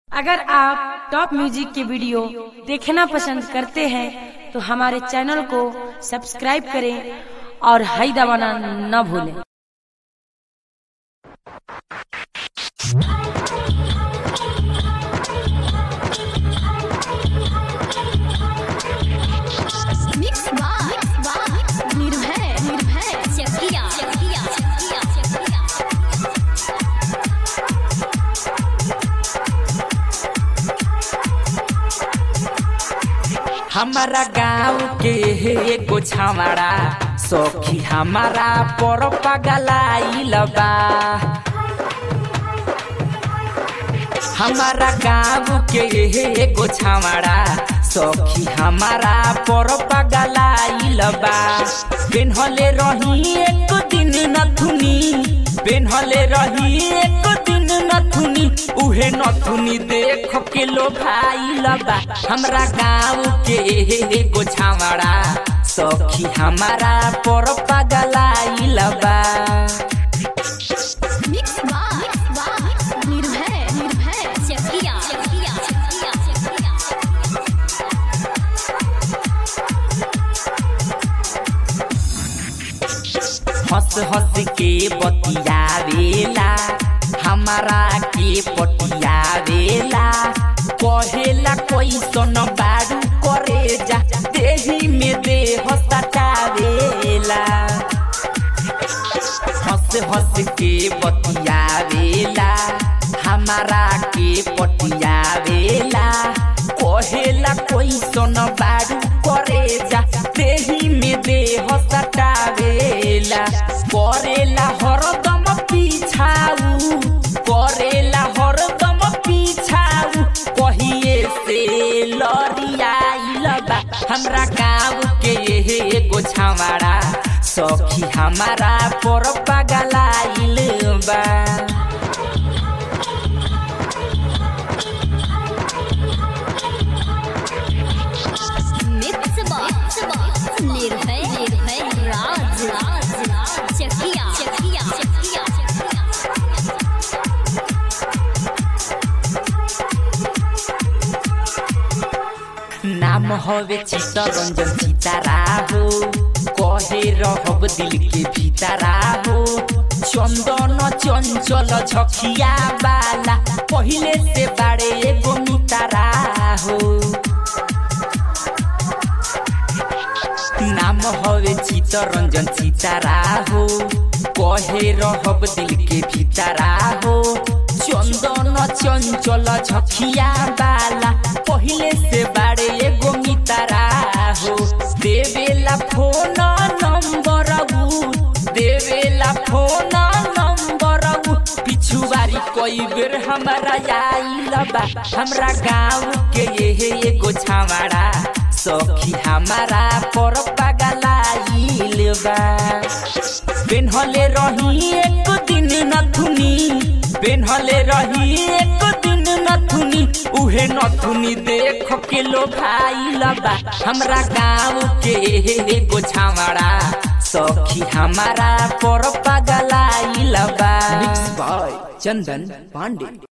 अगर आप top music के वीडियो देखना पसंद करते हैं तो हमारे चैनल को सब्सक्राइब करें और हाई दबाना न भूलें मिक्स बार निर्भय निर्भय चकिया चकिया चकिया चकिया हमारा गाँव के एगो छावड़ा सखी हमारा पर पगलाइल बा हमारा गाँव के एगो छावड़ा सखी हमारा पर पगलाइल बा पेन्हले रही एक दिन नथुनी पेन्हले रही एक दिन नथुनी उहे नथुनी देख के लो भाई बा हमरा गाँव के एगो छावड़ा सखी हमारा पर पगलाइल बा मिक्स बार निर्भय निर्भय चकिया चकिया चकिया चकिया हंस हंस के बतियावेला हमारा के पटियावेला कहेला कैसन बारू करे जा देही में देह सटावेला हंस हंस के बतियावेला हमारा के पटियावेला कहेला कैसन बारू करे जा देही में देह सटावेला करेला हरदम पीछाऊ करेला हरदम पीछाऊ कहिए से लड़ियाइल बा हमरा गाँव के एगो छावड़ा सखी हमारा पर पगलाइल बा मिक्स बार निर्भय निर्भय राज राज राज चकिया चकिया चकिया चकिया नाम हवे चित्तरंजन सीतारा हो कहे रहब दिल के भीतरा हो चंदन चंचल झखिया बाला पहिले से बाड़े एगो मितारा हो नाम हवे चित्तरंजन सीतारा हो कहे रहब दिल के भीतरा हो चंदन चंचल झखिया बाला पहिले से बाड़े एगो मितारा हो देवेला फोन नंबर उ देवेला फोन नंबर उ पिछुवारी कई बेर हमारा आइल बा हमरा गाँव के ये एगो छावड़ा सखी हमारा पर पगलाइल बा पेन्हले रही एक दिन नथुनी पेन्हले रही एक दिन नथुनी उहे नथुनी देख के लो भाई बा हमरा गाँव के एगो छावड़ा सखी हमारा पर पगलाइल बा चंदन पांडे